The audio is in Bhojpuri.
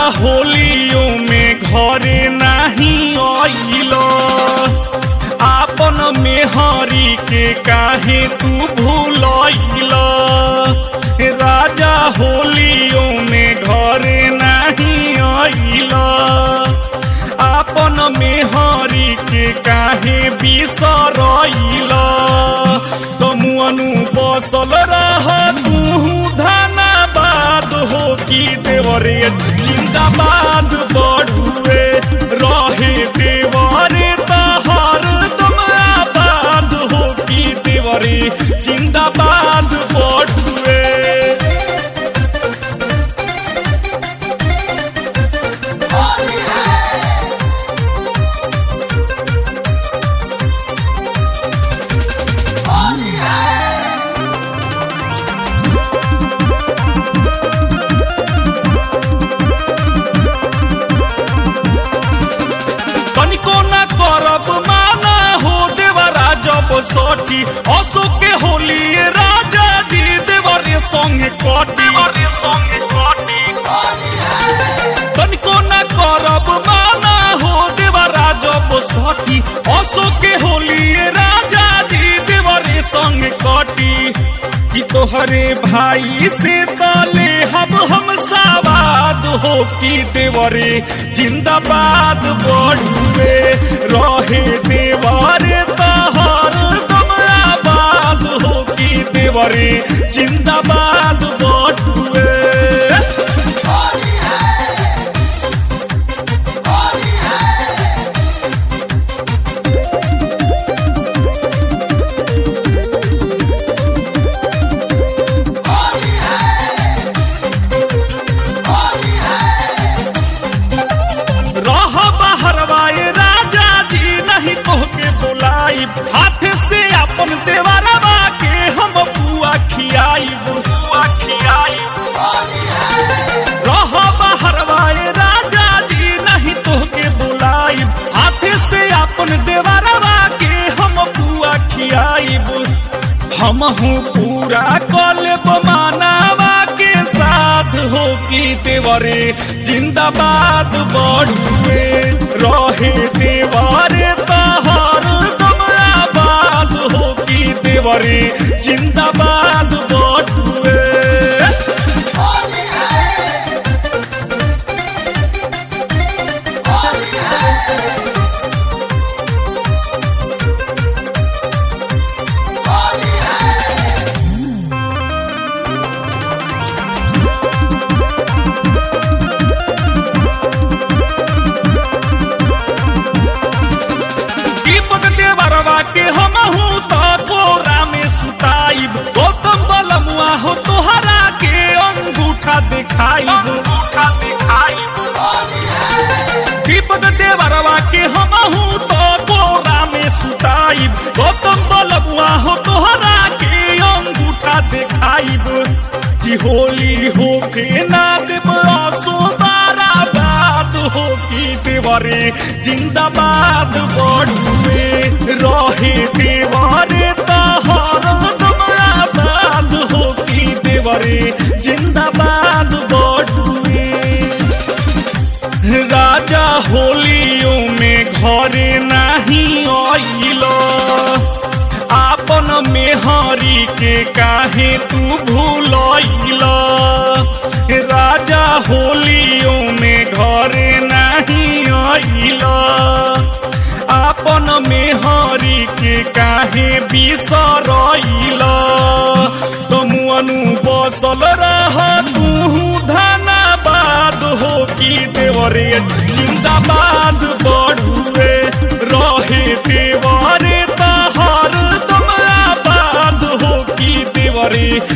होलियो में घरे नहीं आइल आपन मेहरी के काहे तू भूलैल राजा होलियो में घरे नहीं आइल आपन मेहरी के काहे बिसरैल तमुअनु बसल रह तू धनाबाद हो की देवरे जिंदाबाद बढ़ुए रहे देवरे तहर तुम आबाद हो की देवरे जिंदाबाद बढ़ुए तनिको न करब माना हो देवरा जब सठी अशोक के होली राजा जी देवरे संगे कटी संगे कटी तनिको न करब माना हो देवरा जब सठी अशोक के होली राजा जी देवरे संगे कटी कि तोहरे भाई से तले हम हम सावाद हो कि देवरे जिंदाबाद बढ़ुए रहे देवरे तहर तुम आबाद हो कि देवरे जिंदाबाद बढ़ुए रह बहरवाए राजा जी नहीं तोहके बुलाई हाथ से अपन देवरवा के हम बुआ खियाई बुआ खियाई रह बहरवाए राजा जी नहीं तोहके बुलाई हाथ से अपन देवरवा के हम बुआ खियाई हम हूँ पूरा कलेब मानावा के साथ हो की देवरे जिंदाबाद बढ़ुए रहे देवरे तहर तुम आबाद हो की देवरे जिंदाबाद बढ़ुए दीपक देवरवा के हम हूँ तो कोरा में सुताइब गौतम बलमुआ हो तोहरा के अंगूठा दिखाई अंगूठा दिखाई दीपक देवरवा के हम हूँ तो कोरा में सुताइब गौतम बलमुआ हो तोहरा के अंगूठा दिखाइब कि होली हो के ना देव आसो बारा बात हो की देवरे जिंदाबाद बढ़ुए रहे देवरे तहर तुम आबाद हो की देवरे जिंदाबाद बढ़ुए राजा होलियो में घरे नहीं आइल आपन मेहरी के काहे तू भूलैल राजा होलियो में घरे नहीं आइल आपन मेहरी के काहे बिसरैल तमुअनु बसल रह तू धनाबाद हो की देवरे जिंदाबाद बढ़ुए रहे देवरे तहर तुम आबाद हो की देवरे